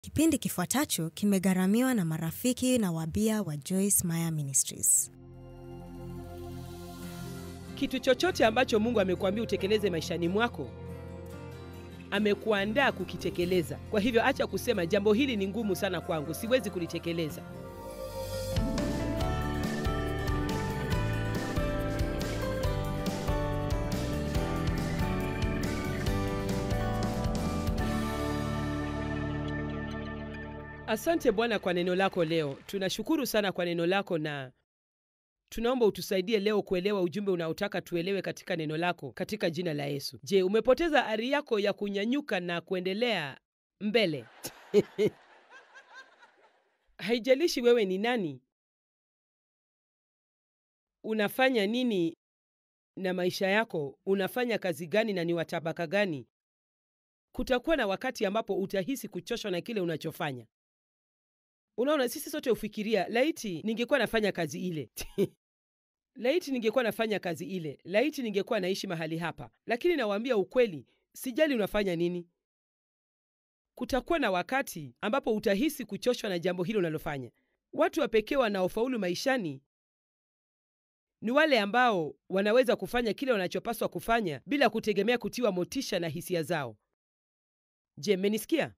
Kipindi kifuatacho kimegharamiwa na marafiki na wabia wa Joyce Meyer Ministries. Kitu chochote ambacho Mungu amekuambia utekeleze maishani mwako, amekuandaa kukitekeleza. Kwa hivyo acha kusema jambo hili ni ngumu sana kwangu, siwezi kulitekeleza. Asante Bwana kwa neno lako leo. Tunashukuru sana kwa neno lako na tunaomba utusaidie leo kuelewa ujumbe unaotaka tuelewe katika neno lako katika jina la Yesu. Je, umepoteza ari yako ya kunyanyuka na kuendelea mbele? Haijalishi wewe ni nani, unafanya nini na maisha yako, unafanya kazi gani na ni wa tabaka gani, kutakuwa na wakati ambapo utahisi kuchoshwa na kile unachofanya. Unaona, sisi sote hufikiria laiti ningekuwa nafanya kazi ile laiti ningekuwa nafanya kazi ile, laiti ningekuwa naishi mahali hapa. Lakini nawaambia ukweli, sijali unafanya nini, kutakuwa na wakati ambapo utahisi kuchoshwa na jambo hilo unalofanya. Watu wa pekee wanaofaulu maishani ni wale ambao wanaweza kufanya kile wanachopaswa kufanya bila kutegemea kutiwa motisha na hisia zao. Je, mmenisikia?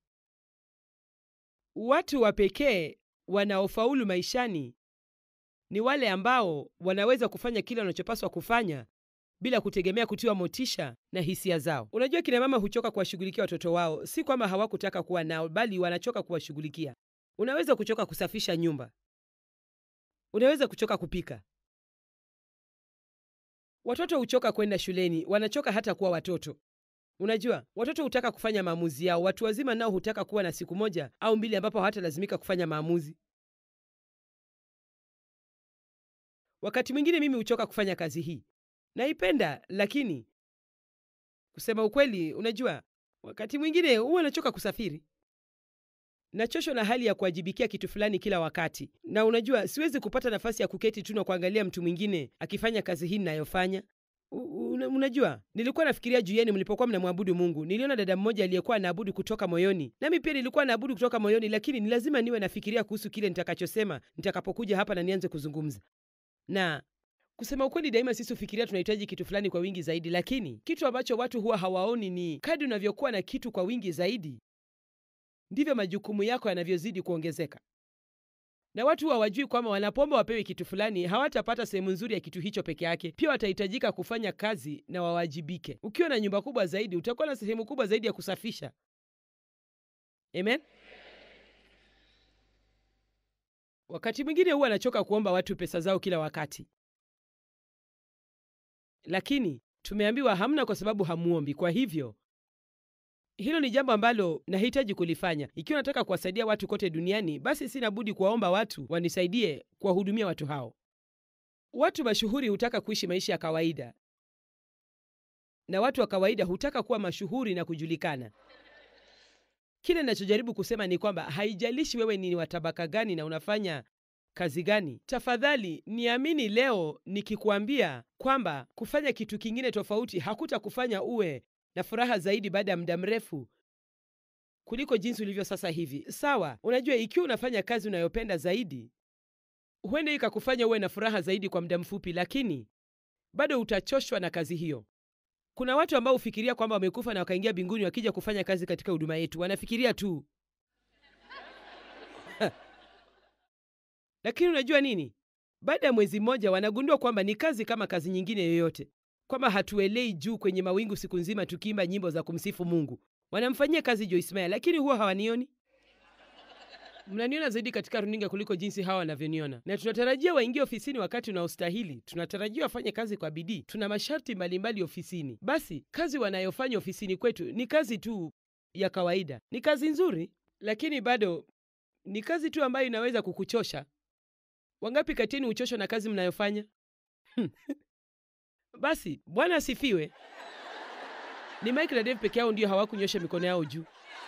Watu wa pekee wanaofaulu maishani ni wale ambao wanaweza kufanya kile wanachopaswa kufanya bila kutegemea kutiwa motisha na hisia zao. Unajua, kina mama huchoka kuwashughulikia watoto wao, si kwamba hawakutaka kuwa nao, bali wanachoka kuwashughulikia. Unaweza kuchoka kusafisha nyumba, unaweza kuchoka kupika. Watoto huchoka kwenda shuleni, wanachoka hata kuwa watoto. Unajua, watoto hutaka kufanya maamuzi yao. Watu wazima nao hutaka kuwa na siku moja au mbili ambapo hawatalazimika kufanya maamuzi. Wakati mwingine mimi huchoka kufanya kazi hii, naipenda, lakini kusema ukweli, unajua, wakati mwingine huwa nachoka kusafiri. Nachoshwa na hali ya kuwajibikia kitu fulani kila wakati, na unajua, siwezi kupata nafasi ya kuketi tu na kuangalia mtu mwingine akifanya kazi hii ninayofanya. Una, unajua nilikuwa nafikiria juu yenu mlipokuwa mnamwabudu Mungu. Niliona dada mmoja aliyekuwa anaabudu kutoka moyoni, nami pia nilikuwa naabudu kutoka moyoni, lakini ni lazima niwe nafikiria kuhusu kile nitakachosema nitakapokuja hapa na nianze kuzungumza. Na kusema ukweli, daima sisi hufikiria tunahitaji kitu fulani kwa wingi zaidi, lakini kitu ambacho watu huwa hawaoni ni kadri unavyokuwa na kitu kwa wingi zaidi, ndivyo majukumu yako yanavyozidi kuongezeka na watu hawajui kwamba wanapoomba wapewe kitu fulani hawatapata sehemu nzuri ya kitu hicho peke yake. Pia watahitajika kufanya kazi na wawajibike. Ukiwa na nyumba kubwa zaidi, utakuwa na sehemu kubwa zaidi ya kusafisha. Amen. Wakati mwingine huwa anachoka kuomba watu pesa zao kila wakati, lakini tumeambiwa hamna, kwa sababu hamuombi. Kwa hivyo hilo ni jambo ambalo nahitaji kulifanya. Ikiwa nataka kuwasaidia watu kote duniani, basi sina budi kuwaomba watu wanisaidie kuwahudumia watu hao. Watu mashuhuri hutaka kuishi maisha ya kawaida, na watu wa kawaida hutaka kuwa mashuhuri na kujulikana. Kile ninachojaribu kusema ni kwamba haijalishi wewe ni wa tabaka gani na unafanya kazi gani, tafadhali niamini leo nikikwambia kwamba kufanya kitu kingine tofauti hakutakufanya uwe na furaha zaidi baada ya muda mrefu kuliko jinsi ulivyo sasa hivi. Sawa, unajua, ikiwa unafanya kazi unayopenda zaidi, huenda ikakufanya uwe na furaha zaidi kwa muda mfupi, lakini bado utachoshwa na kazi hiyo. Kuna watu ambao hufikiria kwamba wamekufa na wakaingia mbinguni wakija kufanya kazi katika huduma yetu. Wanafikiria tu lakini unajua nini? Baada ya mwezi mmoja wanagundua kwamba ni kazi kama kazi nyingine yoyote kwamba hatuelei juu kwenye mawingu siku nzima tukiimba nyimbo za kumsifu Mungu. Wanamfanyia kazi Joyce Meyer, lakini huwa hawanioni. Mnaniona zaidi katika runinga kuliko jinsi hawa wanavyoniona, na tunatarajia waingie ofisini wakati unaostahili. Tunatarajia wafanye kazi kwa bidii. Tuna masharti mbalimbali ofisini. Basi kazi wanayofanya ofisini kwetu ni kazi tu ya kawaida. Ni kazi nzuri, lakini bado ni kazi tu ambayo inaweza kukuchosha. Wangapi kati yenu huchoshwa na kazi mnayofanya? Basi Bwana asifiwe. Ni Mike na Dave peke yao ndio hawakunyosha mikono yao juu.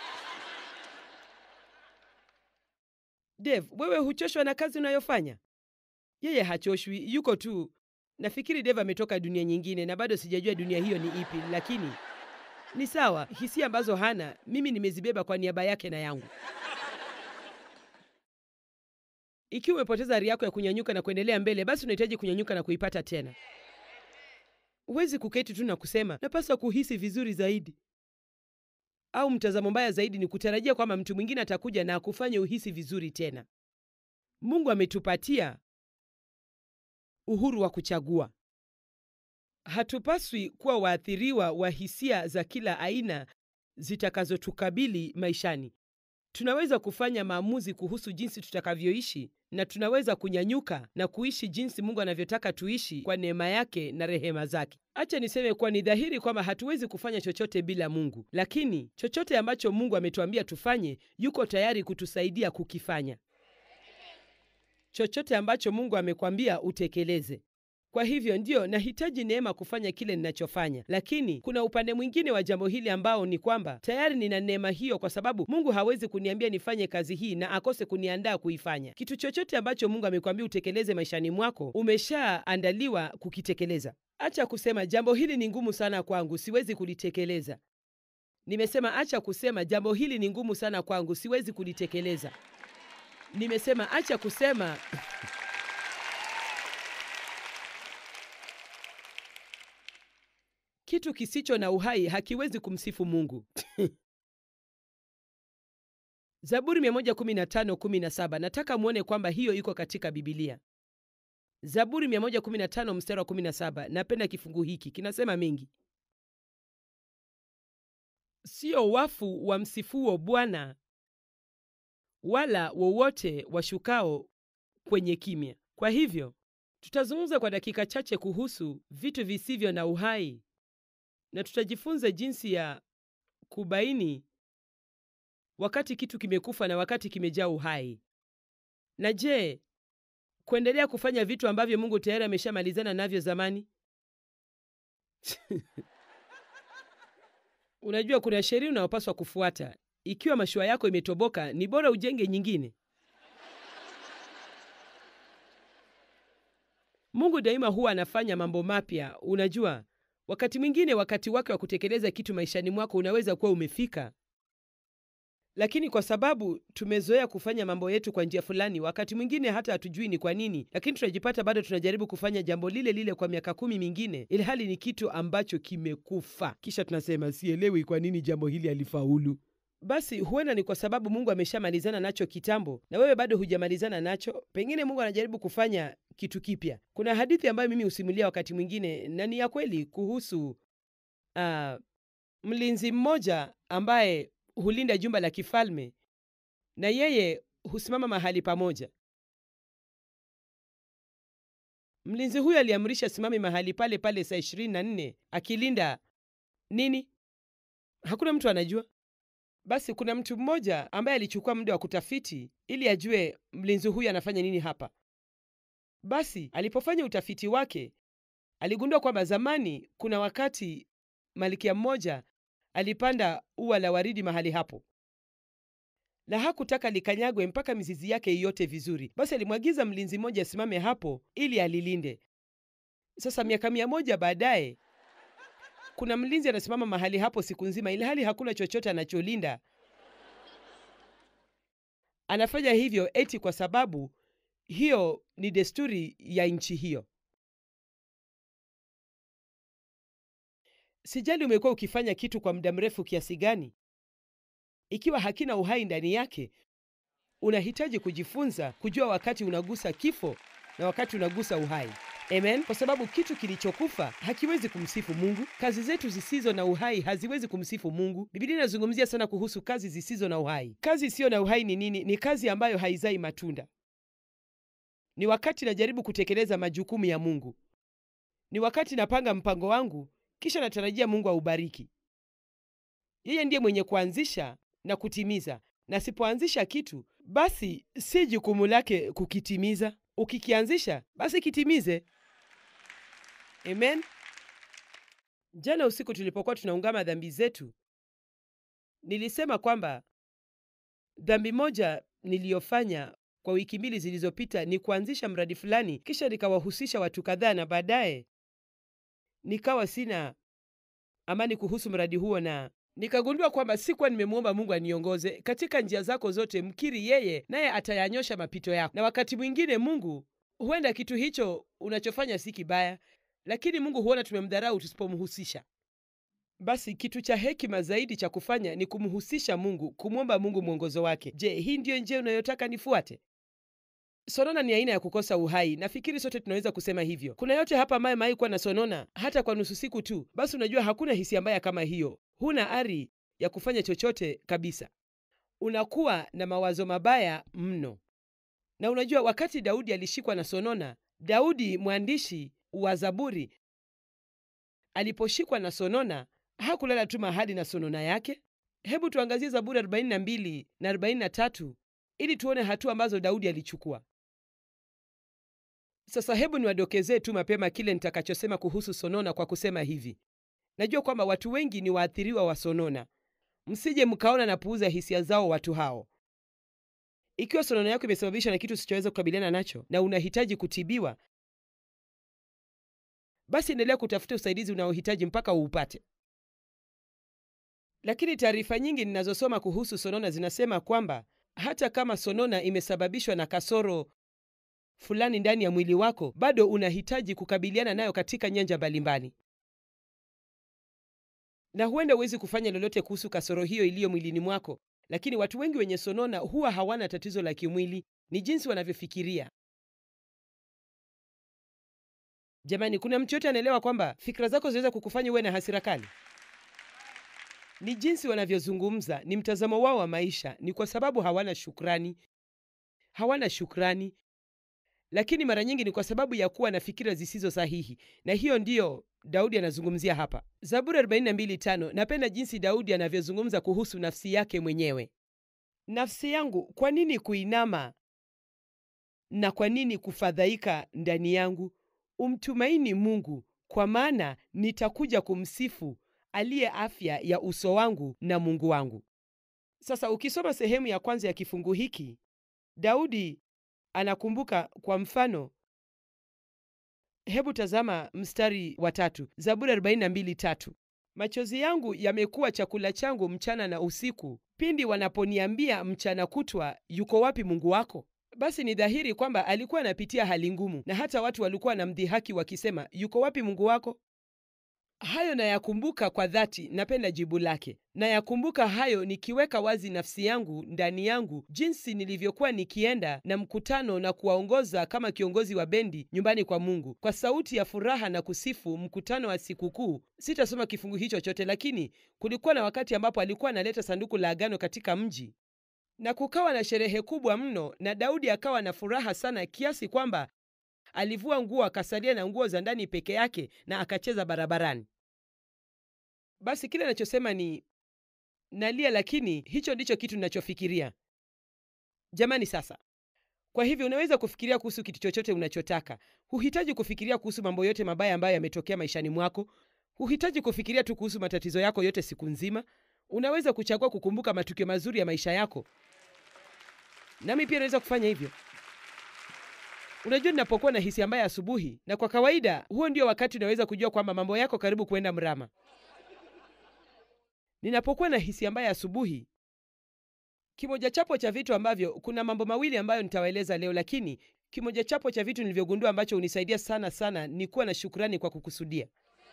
Dave, wewe huchoshwa na kazi unayofanya? Yeye hachoshwi, yuko tu. Nafikiri Dave ametoka dunia nyingine na bado sijajua dunia hiyo ni ipi, lakini ni sawa. Hisia ambazo hana mimi nimezibeba kwa niaba yake na yangu. Ikiwa umepoteza ari yako ya kunyanyuka na kuendelea mbele, basi unahitaji kunyanyuka na kuipata tena. Huwezi kuketi tu na kusema napaswa kuhisi vizuri zaidi, au mtazamo mbaya zaidi ni kutarajia kwamba mtu mwingine atakuja na akufanye uhisi vizuri tena. Mungu ametupatia uhuru wa kuchagua. Hatupaswi kuwa waathiriwa wa hisia za kila aina zitakazotukabili maishani. Tunaweza kufanya maamuzi kuhusu jinsi tutakavyoishi na tunaweza kunyanyuka na kuishi jinsi Mungu anavyotaka tuishi kwa neema yake na rehema zake. Acha niseme kuwa ni dhahiri kwamba hatuwezi kufanya chochote bila Mungu, lakini chochote ambacho Mungu ametuambia tufanye, yuko tayari kutusaidia kukifanya. Chochote ambacho Mungu amekwambia utekeleze. Kwa hivyo ndiyo, nahitaji neema kufanya kile ninachofanya, lakini kuna upande mwingine wa jambo hili ambao ni kwamba tayari nina neema hiyo, kwa sababu Mungu hawezi kuniambia nifanye kazi hii na akose kuniandaa kuifanya. Kitu chochote ambacho Mungu amekwambia utekeleze maishani mwako, umeshaandaliwa kukitekeleza. Acha kusema jambo hili ni ngumu sana kwangu, siwezi kulitekeleza. Nimesema acha kusema jambo hili ni ngumu sana kwangu, siwezi kulitekeleza. Nimesema acha kusema kitu kisicho na uhai hakiwezi kumsifu Mungu. Zaburi 115:17. Nataka muone kwamba hiyo iko katika Bibilia. Zaburi 115 mstari wa 17. Napenda kifungu hiki, kinasema mengi. Sio wafu wa msifuo Bwana, wala wowote washukao kwenye kimya. Kwa hivyo tutazungumza kwa dakika chache kuhusu vitu visivyo na uhai na tutajifunza jinsi ya kubaini wakati kitu kimekufa na wakati kimejaa uhai. Na je, kuendelea kufanya vitu ambavyo Mungu tayari ameshamalizana navyo zamani? Unajua, kuna sheria unayopaswa kufuata. Ikiwa mashua yako imetoboka, ni bora ujenge nyingine. Mungu daima huwa anafanya mambo mapya. Unajua, wakati mwingine wakati wake wa kutekeleza kitu maishani mwako unaweza kuwa umefika, lakini kwa sababu tumezoea kufanya mambo yetu kwa njia fulani, wakati mwingine hata hatujui ni kwa nini, lakini tunajipata bado tunajaribu kufanya jambo lile lile kwa miaka kumi mingine, ili hali ni kitu ambacho kimekufa. Kisha tunasema sielewi kwa nini jambo hili halifaulu. Basi huenda ni kwa sababu Mungu ameshamalizana nacho kitambo na wewe bado hujamalizana nacho. Pengine Mungu anajaribu kufanya kitu kipya. Kuna hadithi ambayo mimi husimulia wakati mwingine na ni ya kweli kuhusu uh, mlinzi mmoja ambaye hulinda jumba la kifalme na yeye husimama mahali pamoja. Mlinzi huyo aliamrisha simame mahali pale pale saa ishirini na nne akilinda nini? Hakuna mtu anajua. Basi kuna mtu mmoja ambaye alichukua muda wa kutafiti ili ajue mlinzi huyu anafanya nini hapa. Basi alipofanya utafiti wake, aligundua kwamba zamani, kuna wakati malkia mmoja alipanda ua la waridi mahali hapo, na hakutaka likanyagwe mpaka mizizi yake iote vizuri. Basi alimwagiza mlinzi mmoja asimame hapo ili alilinde. Sasa miaka mia moja baadaye kuna mlinzi anasimama mahali hapo siku nzima, ili hali hakuna chochote anacholinda. Anafanya hivyo eti kwa sababu hiyo ni desturi ya nchi hiyo. Sijali umekuwa ukifanya kitu kwa muda mrefu kiasi gani, ikiwa hakina uhai ndani yake, unahitaji kujifunza kujua wakati unagusa kifo na wakati unagusa uhai. Amen. Kwa sababu kitu kilichokufa hakiwezi kumsifu Mungu. Kazi zetu zisizo na uhai haziwezi kumsifu Mungu. Biblia inazungumzia sana kuhusu kazi zisizo na uhai. Kazi isiyo na uhai ni nini? Ni kazi ambayo haizai matunda. Ni wakati najaribu kutekeleza majukumu ya Mungu. Ni wakati napanga mpango wangu, kisha natarajia Mungu aubariki. Yeye ndiye mwenye kuanzisha na kutimiza, na sipoanzisha kitu, basi si jukumu lake kukitimiza. Ukikianzisha, basi kitimize. Amen. Jana usiku tulipokuwa tunaungama dhambi zetu, nilisema kwamba dhambi moja niliyofanya kwa wiki mbili zilizopita ni kuanzisha mradi fulani, kisha nikawahusisha watu kadhaa, na baadaye nikawa sina amani kuhusu mradi huo, na nikagundua kwamba sikuwa nimemwomba mungu aniongoze katika njia zako zote mkiri yeye naye atayanyosha mapito yako na wakati mwingine mungu huenda kitu hicho unachofanya si kibaya lakini mungu huona tumemdharau tusipomhusisha basi kitu cha hekima zaidi cha kufanya ni kumhusisha mungu kumwomba mungu mwongozo wake je hii ndiyo njia unayotaka nifuate sonona ni aina ya kukosa uhai nafikiri sote tunaweza kusema hivyo kuna yote hapa ambaye mai kuwa na sonona hata kwa nusu siku tu basi unajua hakuna hisia mbaya kama hiyo huna ari ya kufanya chochote kabisa unakuwa na mawazo mabaya mno na unajua wakati daudi alishikwa na sonona daudi mwandishi wa zaburi aliposhikwa na sonona hakulala tu mahali na sonona yake hebu tuangazie zaburi 42 na 43 ili tuone hatua ambazo daudi alichukua sasa hebu niwadokezee tu mapema kile nitakachosema kuhusu sonona kwa kusema hivi najua kwamba watu wengi ni waathiriwa wa sonona msije mkaona na puuza hisia zao watu hao ikiwa sonona yako imesababishwa na kitu usichoweza kukabiliana nacho na unahitaji kutibiwa basi endelea kutafuta usaidizi unaohitaji mpaka uupate lakini taarifa nyingi ninazosoma kuhusu sonona zinasema kwamba hata kama sonona imesababishwa na kasoro fulani ndani ya mwili wako bado unahitaji kukabiliana nayo katika nyanja mbalimbali na huenda huwezi kufanya lolote kuhusu kasoro hiyo iliyo mwilini mwako lakini watu wengi wenye sonona huwa hawana tatizo la kimwili ni jinsi wanavyofikiria jamani kuna mtu yote anaelewa kwamba fikra zako zinaweza kukufanya uwe na hasira kali ni jinsi wanavyozungumza ni mtazamo wao wa maisha ni kwa sababu hawana shukrani hawana shukrani lakini mara nyingi ni kwa sababu ya kuwa na fikira zisizo sahihi na hiyo ndiyo daudi anazungumzia hapa zaburi 42:5 napenda jinsi daudi anavyozungumza kuhusu nafsi yake mwenyewe nafsi yangu kwa nini kuinama na kwa nini kufadhaika ndani yangu umtumaini mungu kwa maana nitakuja kumsifu aliye afya ya uso wangu na mungu wangu sasa ukisoma sehemu ya kwanza ya kifungu hiki daudi anakumbuka kwa mfano hebu tazama mstari wa tatu zaburi 42:3 machozi yangu yamekuwa chakula changu mchana na usiku pindi wanaponiambia mchana kutwa yuko wapi mungu wako basi ni dhahiri kwamba alikuwa anapitia hali ngumu na hata watu walikuwa na mdhihaki wakisema yuko wapi mungu wako hayo nayakumbuka kwa dhati napenda jibu lake nayakumbuka hayo nikiweka wazi nafsi yangu ndani yangu jinsi nilivyokuwa nikienda na mkutano na kuwaongoza kama kiongozi wa bendi nyumbani kwa mungu kwa sauti ya furaha na kusifu mkutano wa sikukuu sitasoma kifungu hicho chote lakini kulikuwa na wakati ambapo alikuwa analeta sanduku la agano katika mji na kukawa na sherehe kubwa mno na daudi akawa na furaha sana kiasi kwamba alivua nguo akasalia na nguo za ndani peke yake na akacheza barabarani basi kile anachosema ni nalia lakini hicho ndicho kitu ninachofikiria jamani sasa kwa hivyo unaweza kufikiria kuhusu kitu chochote unachotaka huhitaji kufikiria kuhusu mambo yote mabaya ambayo yametokea maishani mwako huhitaji kufikiria tu kuhusu matatizo yako yote siku nzima unaweza kuchagua kukumbuka matukio mazuri ya maisha yako nami pia naweza kufanya hivyo unajua ninapokuwa na hisia mbaya asubuhi na kwa kawaida huo ndio wakati unaweza kujua kwamba mambo yako karibu kuenda mrama ninapokuwa na hisia mbaya asubuhi kimoja chapo cha vitu ambavyo kuna mambo mawili ambayo nitawaeleza leo lakini kimoja chapo cha vitu nilivyogundua ambacho hunisaidia sana sana ni kuwa na shukrani kwa kukusudia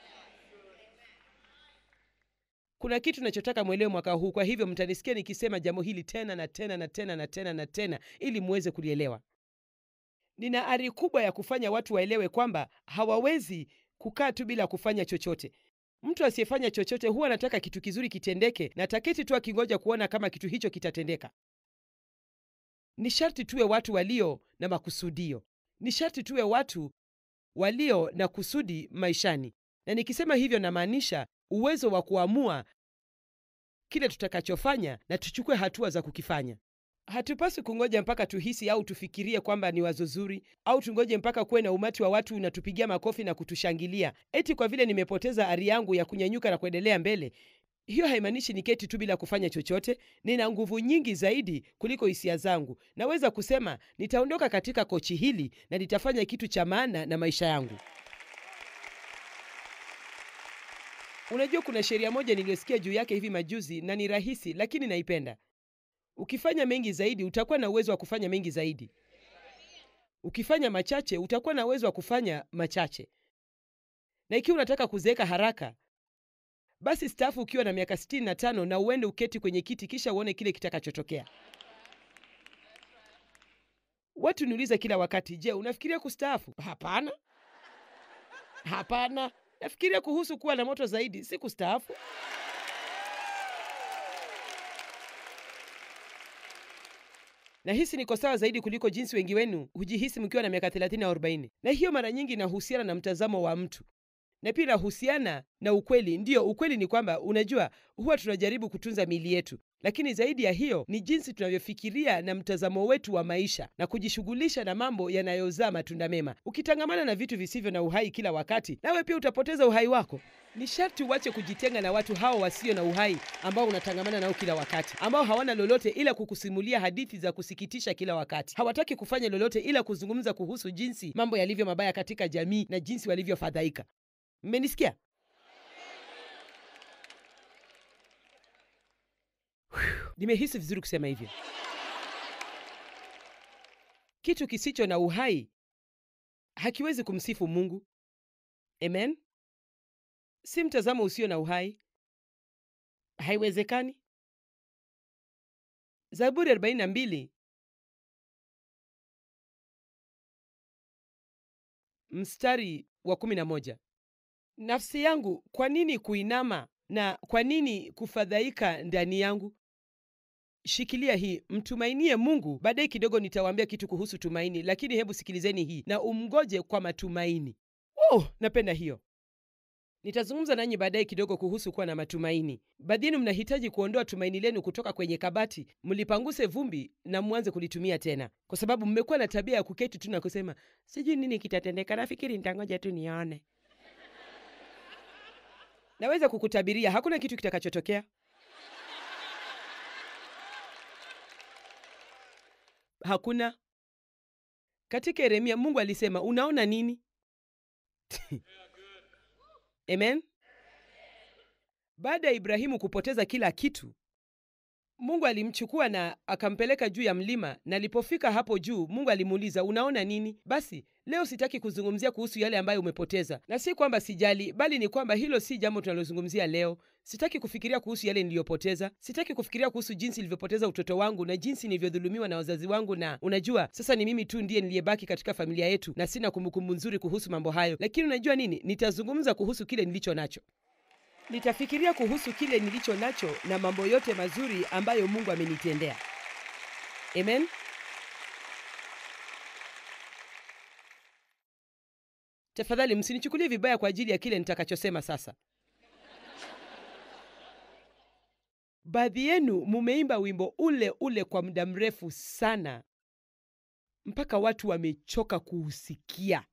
kuna kitu nachotaka mwelewe mwaka huu kwa hivyo mtanisikia nikisema jambo hili tena na tena na tena na tena na tena ili muweze kulielewa nina ari kubwa ya kufanya watu waelewe kwamba hawawezi kukaa tu bila kufanya chochote mtu asiyefanya chochote huwa anataka kitu kizuri kitendeke na taketi tu akingoja kuona kama kitu hicho kitatendeka ni sharti tuwe watu walio na makusudio ni sharti tuwe watu walio na kusudi maishani na nikisema hivyo namaanisha uwezo wa kuamua kile tutakachofanya na tuchukue hatua za kukifanya hatupaswi kungoja mpaka tuhisi au tufikirie kwamba ni wazo zuri au tungoje mpaka kuwe na umati wa watu unatupigia makofi na kutushangilia eti kwa vile nimepoteza ari yangu ya kunyanyuka na kuendelea mbele hiyo haimaanishi niketi tu bila kufanya chochote nina nguvu nyingi zaidi kuliko hisia zangu naweza kusema nitaondoka katika kochi hili na nitafanya kitu cha maana na maisha yangu Unajua, kuna sheria moja niliyosikia juu yake hivi majuzi, na ni rahisi, lakini naipenda. Ukifanya mengi zaidi, utakuwa na uwezo wa kufanya mengi zaidi. Ukifanya machache, utakuwa na uwezo wa kufanya machache. Na ikiwa unataka kuzeeka haraka, basi staafu ukiwa na miaka 65 na uende uketi kwenye kiti, kisha uone kile kitakachotokea. Watu niuliza kila wakati, je, unafikiria kustaafu? Hapana, hapana. Nafikiria kuhusu kuwa na moto zaidi, si kustaafu. Nahisi niko sawa zaidi kuliko jinsi wengi wenu hujihisi mkiwa na miaka 30 au 40, na hiyo mara nyingi inahusiana na mtazamo wa mtu na pia inahusiana na ukweli. Ndiyo, ukweli ni kwamba, unajua, huwa tunajaribu kutunza miili yetu, lakini zaidi ya hiyo ni jinsi tunavyofikiria na mtazamo wetu wa maisha na kujishughulisha na mambo yanayozaa matunda mema. Ukitangamana na vitu visivyo na uhai kila wakati, nawe pia utapoteza uhai wako. Ni sharti uache kujitenga na watu hao wasio na uhai ambao unatangamana nao kila wakati, ambao hawana lolote ila kukusimulia hadithi za kusikitisha kila wakati. Hawataki kufanya lolote ila kuzungumza kuhusu jinsi mambo yalivyo mabaya katika jamii na jinsi walivyofadhaika. Mmenisikia? Nimehisi vizuri kusema hivyo. Kitu kisicho na uhai hakiwezi kumsifu Mungu. Amen. Si mtazamo usio na uhai, haiwezekani. Zaburi 42 mstari wa 11. Nafsi yangu, kwa nini kuinama na kwa nini kufadhaika ndani yangu? Shikilia hii, mtumainie Mungu. Baadaye kidogo nitawaambia kitu kuhusu tumaini, lakini hebu sikilizeni hii, na umngoje kwa matumaini. Oh, napenda hiyo. Nitazungumza nanyi baadaye kidogo kuhusu kuwa na matumaini. Baadhi yenu mnahitaji kuondoa tumaini lenu kutoka kwenye kabati, mlipanguse vumbi na mwanze kulitumia tena, kwa sababu mmekuwa na tabia ya kuketi tu na kusema sijui nini kitatendeka, nafikiri nitangoja tu nione. Naweza kukutabiria hakuna kitu kitakachotokea. Hakuna. Katika Yeremia Mungu alisema, unaona nini? Amen. Baada ya Ibrahimu kupoteza kila kitu, Mungu alimchukua na akampeleka juu ya mlima, na alipofika hapo juu, Mungu alimuuliza, unaona nini? Basi leo sitaki kuzungumzia kuhusu yale ambayo umepoteza, na si kwamba sijali, bali ni kwamba hilo si jambo tunalozungumzia leo. Sitaki kufikiria kuhusu yale niliyopoteza. Sitaki kufikiria kuhusu jinsi nilivyopoteza utoto wangu na jinsi nilivyodhulumiwa na wazazi wangu, na unajua, sasa ni mimi tu ndiye niliyebaki katika familia yetu na sina kumbukumbu nzuri kuhusu mambo hayo. Lakini unajua nini? Nitazungumza kuhusu kile nilicho nacho. Nitafikiria kuhusu kile nilicho nacho na mambo yote mazuri ambayo Mungu amenitendea. Amen. Tafadhali msinichukulie vibaya kwa ajili ya kile nitakachosema sasa. Baadhi yenu mumeimba wimbo ule ule kwa muda mrefu sana mpaka watu wamechoka kuusikia.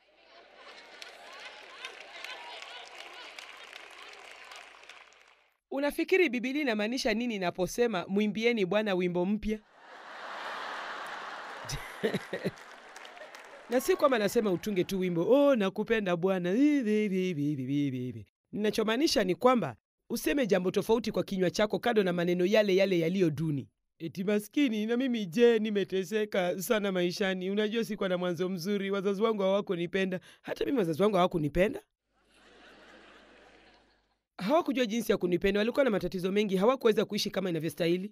Unafikiri Biblia inamaanisha nini inaposema mwimbieni Bwana wimbo mpya? na si kwamba nasema utunge tu wimbo oh, nakupenda Bwana. Ninachomaanisha ni kwamba useme jambo tofauti kwa kinywa chako, kando na maneno yale yale yaliyo duni. Eti maskini na mimi je, nimeteseka sana maishani. Unajua, sikuwa na mwanzo mzuri, wazazi wangu hawakunipenda. Hata mimi wazazi wangu hawakunipenda hawakujua jinsi ya kunipenda. Walikuwa na matatizo mengi, hawakuweza kuishi kama inavyostahili.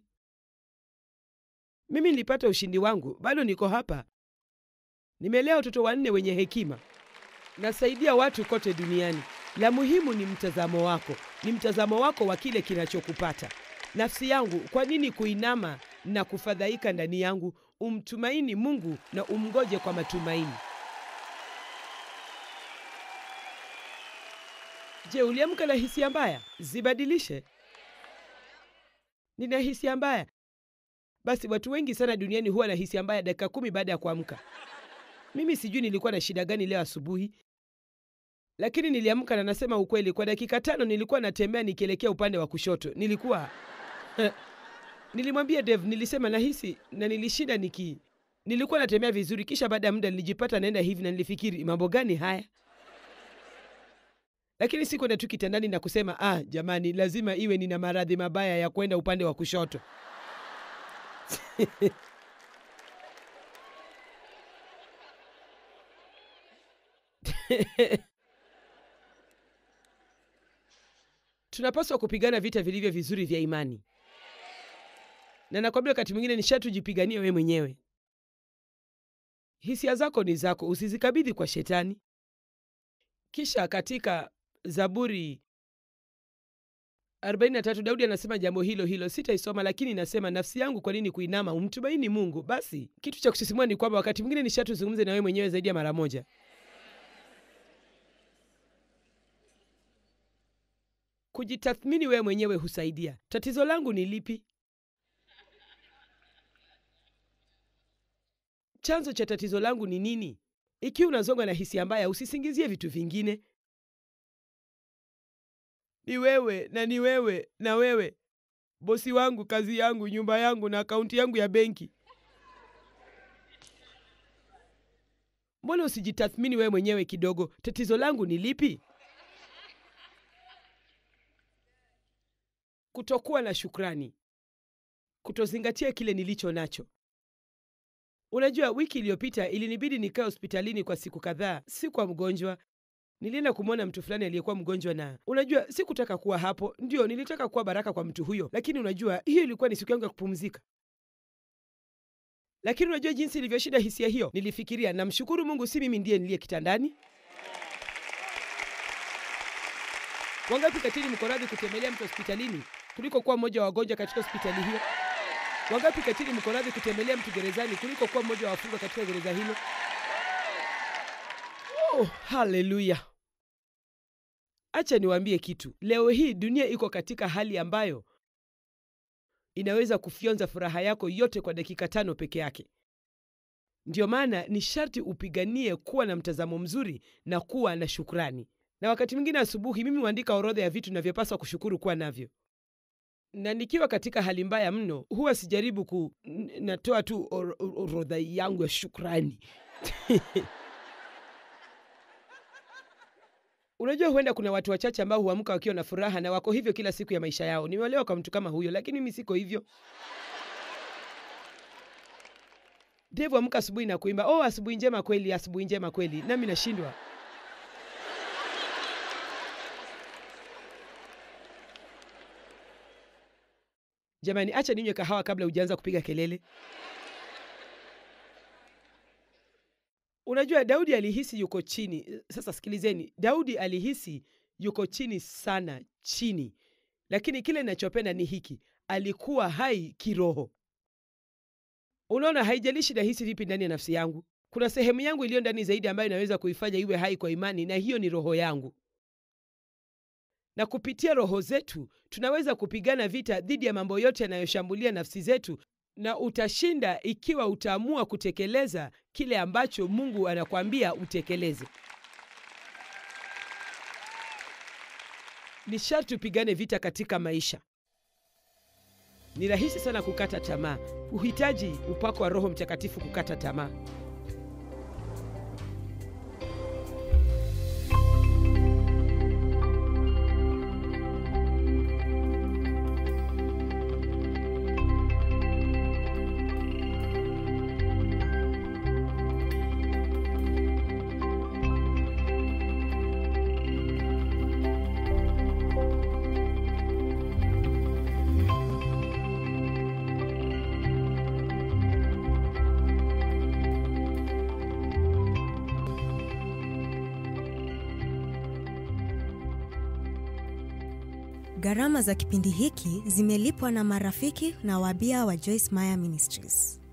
Mimi nilipata ushindi wangu, bado niko hapa. Nimelea watoto wanne wenye hekima, nasaidia watu kote duniani. La muhimu ni mtazamo wako, ni mtazamo wako wa kile kinachokupata. Nafsi yangu, kwa nini kuinama na kufadhaika ndani yangu? Umtumaini Mungu na umgoje kwa matumaini. Je, uliamka na hisia mbaya? Zibadilishe. Nina hisia mbaya. Basi watu wengi sana duniani huwa na hisia mbaya dakika kumi baada ya kuamka. Mimi sijui nilikuwa na shida gani leo asubuhi, lakini niliamka na nasema ukweli, kwa dakika tano nilikuwa natembea nikielekea upande wa kushoto. Nilikuwa nilimwambia Dave, nilisema nahisi na nilishinda niki nilikuwa natembea vizuri, kisha baada ya muda nilijipata naenda hivi na nilifikiri mambo gani haya lakini si kwenda tu kitandani na kusema ah, jamani, lazima iwe nina maradhi mabaya ya kwenda upande wa kushoto. Tunapaswa kupigana vita vilivyo vizuri vya imani, na nakwambia, wakati mwingine ni sharti ujipiganie wewe mwenyewe. Hisia zako ni zako, usizikabidhi kwa Shetani. Kisha katika Zaburi 43 Daudi anasema jambo hilo hilo, sitaisoma lakini nasema, nafsi yangu, kwa nini kuinama? Umtumaini Mungu. Basi kitu cha kusisimua ni kwamba wakati mwingine ni sharti uzungumze na wewe mwenyewe zaidi ya mara moja. Kujitathmini wewe mwenyewe husaidia. Tatizo langu ni lipi? Chanzo cha tatizo langu ni nini? Ikiwa unazongwa na hisia mbaya, usisingizie vitu vingine. Ni wewe na ni wewe na wewe, bosi wangu, kazi yangu, nyumba yangu na akaunti yangu ya benki. Mbona usijitathmini wewe mwenyewe kidogo? Tatizo langu ni lipi? Kutokuwa na shukrani, kutozingatia kile nilicho nacho. Unajua, wiki iliyopita ilinibidi nikae hospitalini kwa siku kadhaa. Si kwa mgonjwa, nilienda kumwona mtu fulani aliyekuwa mgonjwa, na unajua, sikutaka kuwa hapo. Ndio, nilitaka kuwa baraka kwa mtu huyo, lakini unajua, hiyo ilikuwa ni siku yangu ya kupumzika. Lakini unajua jinsi ilivyoshinda hisia hiyo. Nilifikiria, namshukuru Mungu, si mimi ndiye niliye kitandani. Wangapi katini mko radhi kutembelea mtu hospitalini kuliko kuwa mmoja wa wagonjwa katika hospitali hiyo? Wangapi katini mko radhi kutembelea mtu gerezani kuliko kuwa mmoja wa wafungwa katika gereza hilo? Oh, haleluya! Acha niwaambie kitu. Leo hii dunia iko katika hali ambayo inaweza kufyonza furaha yako yote kwa dakika tano peke yake. Ndiyo maana ni sharti upiganie kuwa na mtazamo mzuri na kuwa na shukrani. Na wakati mwingine asubuhi mimi huandika orodha ya vitu navyopaswa kushukuru kuwa navyo, na nikiwa katika hali mbaya mno, huwa sijaribu ku n- natoa tu or- or- orodha yangu ya shukrani Unajua, huenda kuna watu wachache ambao huamka wakiwa na furaha na wako hivyo kila siku ya maisha yao. Nimeolewa kwa mtu kama huyo, lakini mimi siko hivyo. Devu amka asubuhi na kuimba oh, asubuhi njema kweli, asubuhi njema kweli, nami nashindwa. Jamani, acha ninywe kahawa kabla hujaanza kupiga kelele. Unajua, Daudi alihisi yuko chini. Sasa sikilizeni, Daudi alihisi yuko chini sana, chini, lakini kile ninachopenda ni hiki, alikuwa hai kiroho. Unaona, haijalishi nahisi vipi ndani ya nafsi yangu, kuna sehemu yangu iliyo ndani zaidi ambayo inaweza kuifanya iwe hai kwa imani, na hiyo ni roho yangu. Na kupitia roho zetu tunaweza kupigana vita dhidi ya mambo yote yanayoshambulia nafsi zetu, na utashinda ikiwa utaamua kutekeleza kile ambacho Mungu anakwambia utekeleze. Ni sharti upigane vita katika maisha. Ni rahisi sana kukata tamaa. Uhitaji upako wa Roho Mtakatifu kukata tamaa. Gharama za kipindi hiki zimelipwa na marafiki na wabia wa Joyce Meyer Ministries.